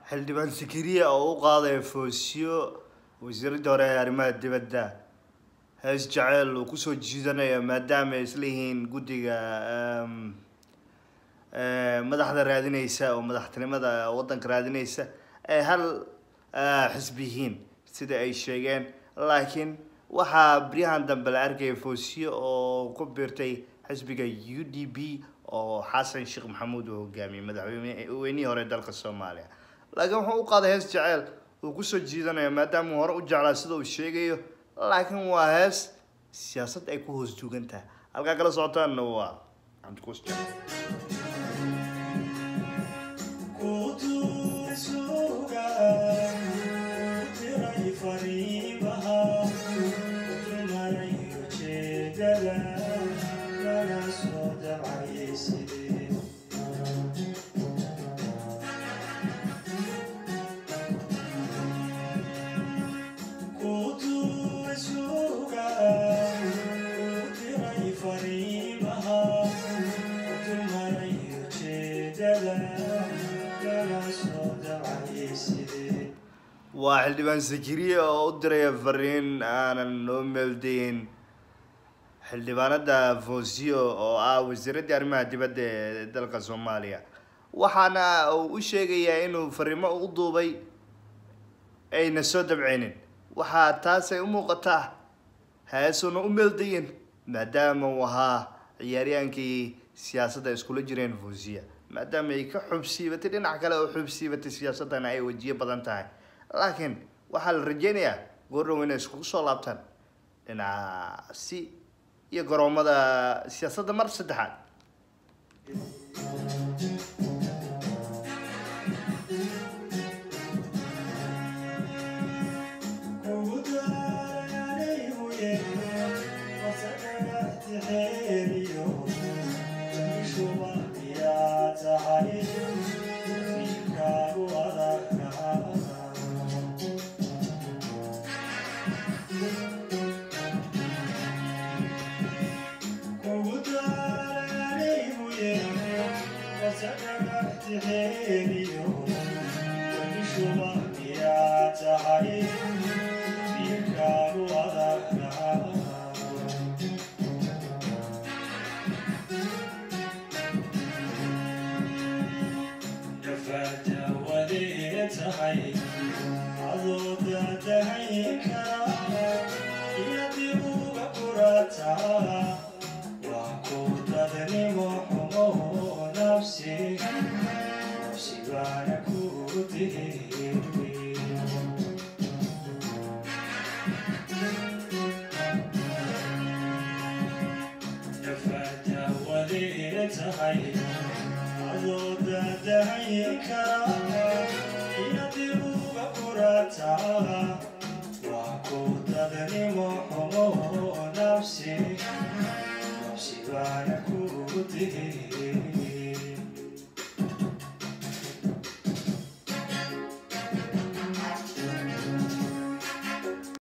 xildhibaan sakariya oo u qaaday foosiyo wasiiradii hore ee arrimaha dibadda hees jaceyl uu kusoo jiidanayo maadaama ay isleeyihiin guddiga madaxda raadineysa oo madaxtinimada waddanka raadineysa ay hal xisbi yihiin sida ay sheegeen laakiin waxaa beryahan dambe la arkaya foosiyo oo ku biirtay xisbiga u d b oo xasan sheekh maxamuud uu hogaamiyey madaxweynihii hore dalka soomaaliya laakiin wuxuu u qaaday hees jaceyl uu kusoo jiidanayo maadaama uu hore u jeclaa sida uu sheegayo laakiin waa hees siyaasad ay ku hoos duugan tahay halkaa kala socotaanna waa cabdikuus waa xildhibaan sakiriya oo u diraya fariin aanan noo meeldayn xildhibaanada foosiyo oo ah wasiiradii arrimaha dibadda ee dalka soomaaliya waxaana uu u sheegayaa inuu fariimo u duubay ayna soo dabceynin waxaa taasay u muuqataa heesuna u meeldayin maadaama uu ahaa ciyaaryaankii siyaasadda iskula jireen foosiya maadaama ay ka xubsiibatay dhinac kale oo xubsiibatay siyaasaddana ay wajiyo badan tahay laakiin waxaa la rajeynayaa goordhow inay iskugu soo laabtaan dhinacaasi iyo garoomada siyaasadda mar saddexaad nafsi nafsi baana kugu digay